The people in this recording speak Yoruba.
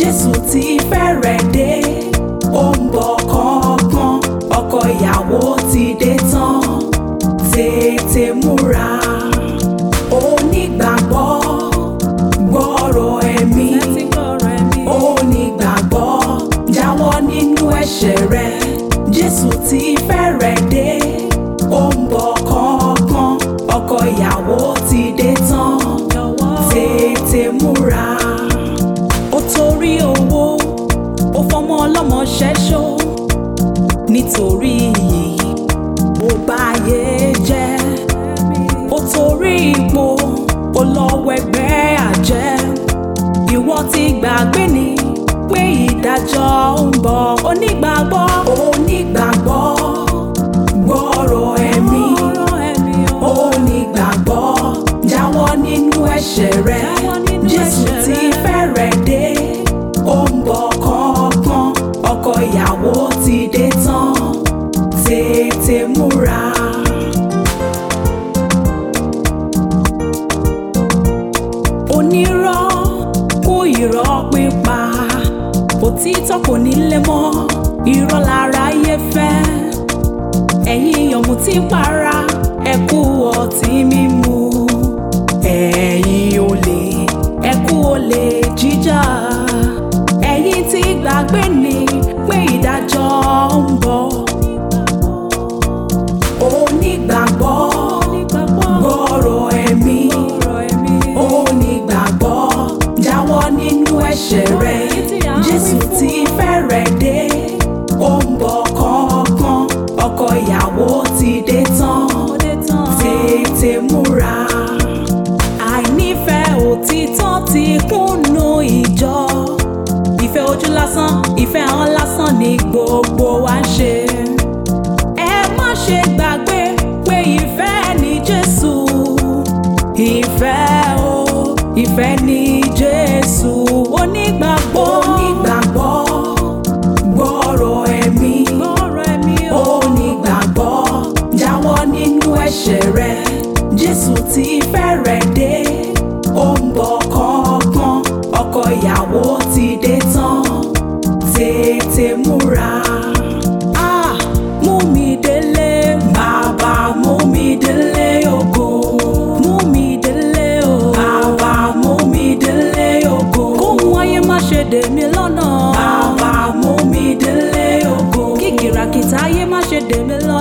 Jésù ti fẹ́rẹ̀ dé ó ń bọ̀ kánkán ọkọ ìyàwó ti dé tán tètè múra onígbàgbọ́ gbọ́rọ̀ ẹ̀mí onígbàgbọ́ jáwọ́ nínú ẹ̀ṣẹ̀ rẹ Jésù ti fẹ́rẹ̀ dé ó ń bọ̀ kánkán ọkọ ìyàwó ti dé tán tètè múra ó torí owó ó fọmọ ọlọ́mọ ṣẹ́ṣó nítorí iyì ó báyé jẹ́ ó torí ipò ó lọ́wọ́ ẹgbẹ́ àjẹ́ ìwọ ti gbàgbé ni pé ìdájọ́ ń bọ̀ onígbàgbọ́ onígbàgbọ́ gbọ́rọ̀ ẹ̀mí onígbàgbọ́ jáwọ́ nínú ẹ̀ṣẹ̀ rẹ Jésù ti fẹ́rẹ̀ dé ó ń bọ̀ kánkán ọkọ ìyàwó ti dé tán tètè múra. onírọ́ kú irọ́ pípa òtítọ́ kò ní lé mọ́ irọ́ lára yé fẹ́ ẹ̀yin ọ̀mùtí para ẹ kú ọtí mímu ẹ̀yin olè ẹ kú olè jíjà ẹ̀yin tí gbàgbé ni pé ìdájọ́ ń bọ̀ onígbàgbọ́ gbọ́rọ̀ ẹ̀mí onígbàgbọ́ jáwọ́ nínú ẹ̀ṣẹ̀ rẹ Jésù ti fẹ́rẹ̀ dé ó ń bọ̀ kánkán ọkọ ìyàwó ti dé tán tètè múra àìnífẹ̀ẹ́ òtítọ́ ti kúnnú ìjọ ìfẹ́ ojú lásán ìfẹ́ àwọn lásán ni gbogbo wa ń ṣe ẹ má ṣe gbàgbé pé ìfẹ́ ni Jésù ìfẹ́ o ìfẹ́ ni Jésù onígbàgbọ́ onígbàgbọ́ gbọ́rọ̀ ẹ̀mí onígbàgbọ́ jáwọ́ nínú ẹ̀ṣẹ̀ rẹ Jésù ti fẹ́rẹ̀ dé ó ń bọ̀ kánkán ọkọ ìyàwó ti dé tán tètè múra. Ah, mú mi délé bàbá mú mi délé ògo mú mi délé o bàbá mú mi délé ògo kóhun ayé má ṣe dè mí lọ́nà bàbá mú mi délé ògo kí kìràkìtà ayé má ṣe dè mí lọ́nà.